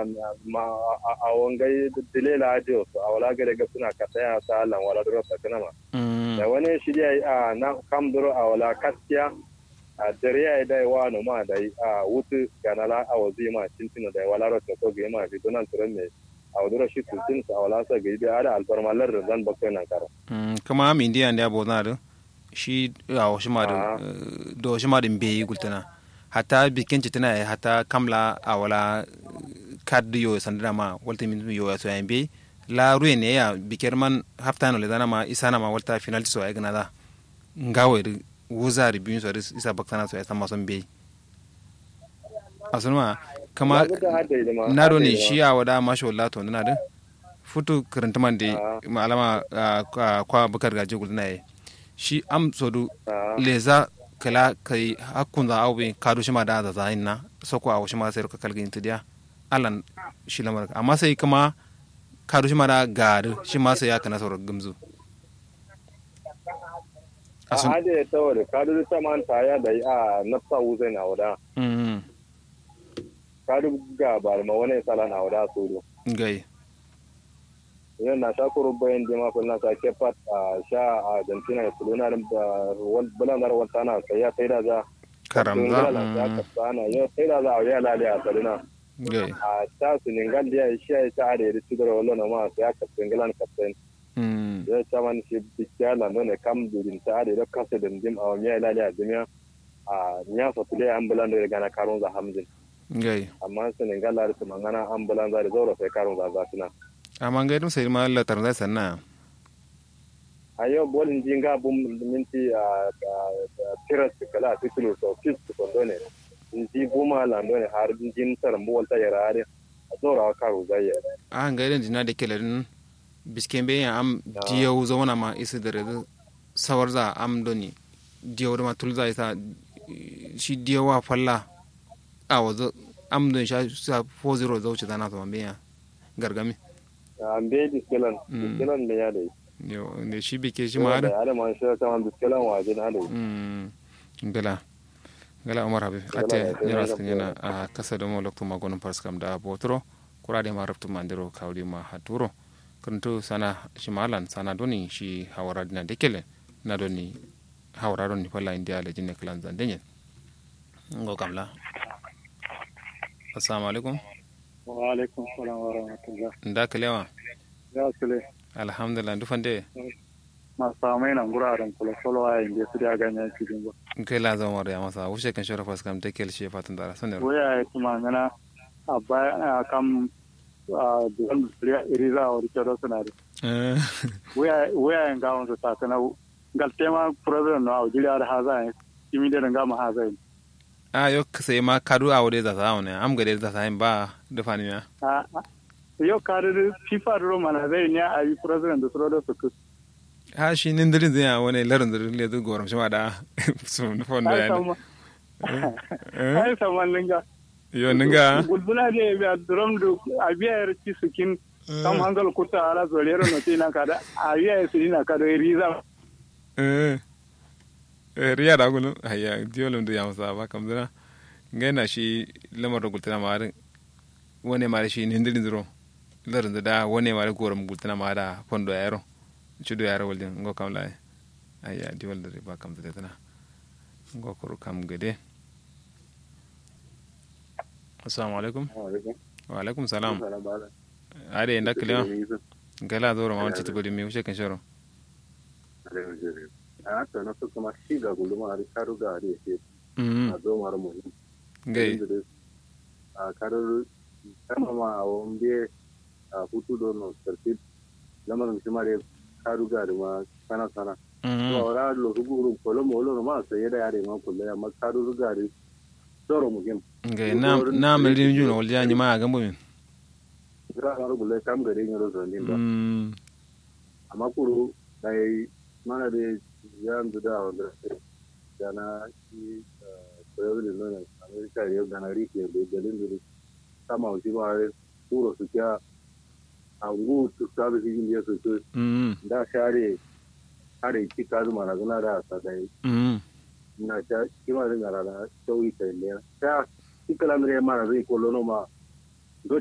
ma a wangai dilela adio a wala gare ga suna ka tsaya sa lan wala duro ta kana ma da wani shirya a na kam duro a wala kaskiya a dare ya da wa no ma da a wutu ganala a wazi ma tintin da wala ro to ga ma bi donan turan me a wadura shi tutin sa wala sa ga bi ada alfarmalar da zan bakai nan karo kama mi indiya da bo na da shi a wasu ma da do shi ma da be gultana hata bikin tana ya hata kamla a wala kad yo sandana ma walta min yo ya so ya be la ruye ne ya biker man haftano le dana ma isana ma walta final so ya gana da ngawe wuza ribin so isa baktana so ya sama son be asunma kama na do ne shi a wada masho Allah to na da futu karanta man da malama kwa bakar gaje gulna ye shi am sodu leza kala kai hakkun za awi kadu shima da da zahin na soko a shima sai ka kalgin tidiya alan shi lamar amma sai kuma kadu shima da gari shi ma sai ya kana saurar gamzu a hade ta wada kadu ta man ta ya da a nafsa wuzai na wada kadu ga ba ma wani sala na wada su gai yan na sha kuro bayan jama ko na sake pat a sha a Argentina da Barcelona da bulan dar wata na sai ya sai da za karamza ya kasana ya sai da za a ya lale a Barcelona a ta Senegal da ya shi ya ta da su da wallo na ma sai ya kasan galan kasan ya ta man shi bikya la no ne kam durin ta da da kasa da dim a ya lale a duniya a nya fa tule an bulan da gana karun za hamzin gai amma Senegal la da mangana an bulan za da zaura sai karun za za tuna amma ngai dum sai ma la tar zai sanna a yau bolin jinga bum minti a tiras kala titulo so fis ko done ji buma la done har jin tar mu wata yara are a dora ka ru zai a ngai den dina de kelerin biskembe ya am diyo zauna ma isa da rezu sawar za am doni diyo da ma tulza isa shi diyo wa falla a wazo am don sha sa 40 zauce dana to mambe gargami an be diskelan diskelan me ya dai yo ne shi bike shi ma da ala man shi ta man diskelan waje na dai mm gala gala umar habib ate yana sun yana a kasa da molok ma gonon parskam da botro kurade ma raftu mandiro kawli ma haturo kuntu sana shi malan sana doni shi hawara dina dekele na doni hawara doni falla india le jinne klan zandenyen ngo kamla assalamu alaikum wa alaikum salam wa rahmatullah nda kalewa ya sule alhamdulillah ndu fande ma samai nan guraren kula solo a yin su da ganyen cikin ba kai la zama ya masa wuce kan shora fas kam take shi fatan dara sanar waya ya kuma ngana a baya a kam a duwan riya iriza a wuri kero suna da waya waya yin gawon su ta kana gal tema president no a wuri da haza yin kimi da nga ma haza yin a yo sai ma kadu a wuri da ta ne am gade da ta ba da fani ya yo kadu fifa ro mana zai ne a yi president da suro da su kus ha shi nin dirin zai wani larin da le da goram shi ma da su na fondo ya ai saman linga yo ninga gulbula de be drum du abiya ci sukin kam hangal kuta ala zolero no tina kada abiya sirina kada riza eh riya da gulu haya diolum da yamsa ba kam dana ngaina shi lamar da gultana ma wani ma shi nin dirin zuro larin da wani ma goram gultana ma da fondo ya yaro cuɗo yare wolde ngo kam lay aya di walde ba kam tete tana ngo ko kam gede assalamu alaikum wa alaikum salam ade ndakle gala doro ma wanci tibodi mi wuce kan shoro a to na so kuma shi ga guluma a karu ga ari ke a zo mara mu gai a karu kama ma a wambe a hutu do no sarfit lamarin shi mare karu ga da ma sana sana to ora lo rugu kolo mo lo ma sai da yare ma kullu amma karu ga da doro mu gim gai na na mi rin juno wal jani ma ga mumin gra ga rugu le kam gare ni ro zo ni ba amma kuru dai mana da yan da wanda dana shi koyar da nuna amerika da yau dana rike da dalin da sama wuce ma turo su kya a ngu su sabi su yin yesu su da share share ki ka zuma na zuna da sa dai na ta kima da ngara da sauyi ta ne ta ki kala mire ma na zai kollo no ma